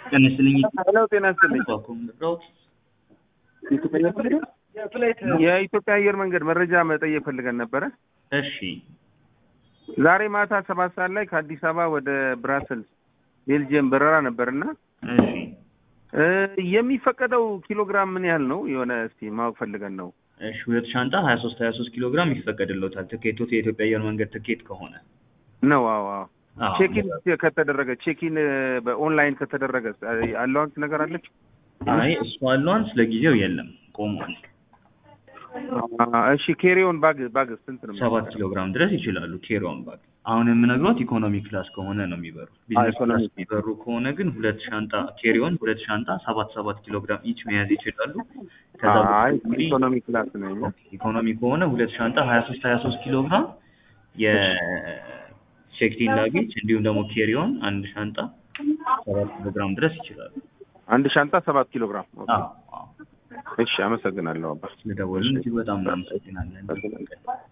ጤና ይስጥልኝ። ሄሎ ጤና ይስጥልኝ። የኢትዮጵያ አየር መንገድ መረጃ መጠየቅ ፈልገን ነበረ። እሺ ዛሬ ማታ ሰባት ሰዓት ላይ ከአዲስ አበባ ወደ ብራሰልስ ቤልጅየም በረራ ነበርና እሺ እ የሚፈቀደው ኪሎግራም ምን ያህል ነው? የሆነ እስቲ ማወቅ ፈልገን ነው። እሺ ሁለት ሻንጣ ሀያ ሶስት ሀያ ሶስት ኪሎ ግራም ይፈቀድልዎታል። ትኬቶት የኢትዮጵያ አየር መንገድ ትኬት ከሆነ ነው? አዎ አዎ። አዎ። ቼኪን ከተደረገ ቼኪን በኦንላይን ከተደረገ አለዋንስ ነገር አለች? አይ እሱ አለዋንስ ለጊዜው የለም ቆሟል። እሺ ኬሪዮን ባግ ባግ ስንት ነው? ሰባት ኪሎ ግራም ድረስ ይችላሉ። ኬሪዮን ባግ አሁን የምነግሮት ኢኮኖሚ ክላስ ከሆነ ነው የሚበሩት። ቢዝነስ ኢኮኖሚ ክላስ የሚበሩ ከሆነ ግን ሁለት ሻንጣ ኬሪዮን ሁለት ሻንጣ ሰባት ሰባት ኪሎ ግራም ኢች መያዝ ይችላሉ። ከዛ አይ በተጨማሪ ኢኮኖሚ ክላስ ነው። እኛ ኢኮኖሚ ከሆነ ሁለት ሻንጣ ሀያ ሶስት ሀያ ሶስት ኪሎ ግራም የቼክቲን ላጌጅ እንዲሁም ደግሞ ኬሪዮን አንድ ሻንጣ ሰባት ኪሎ ግራም ድረስ ይችላሉ። አንድ ሻንጣ ሰባት ኪሎ ግራም። ኦኬ። አዎ አዎ። እሺ አመሰግናለሁ አባ። ስለደወልን እጅግ በጣም እናመሰግናለን።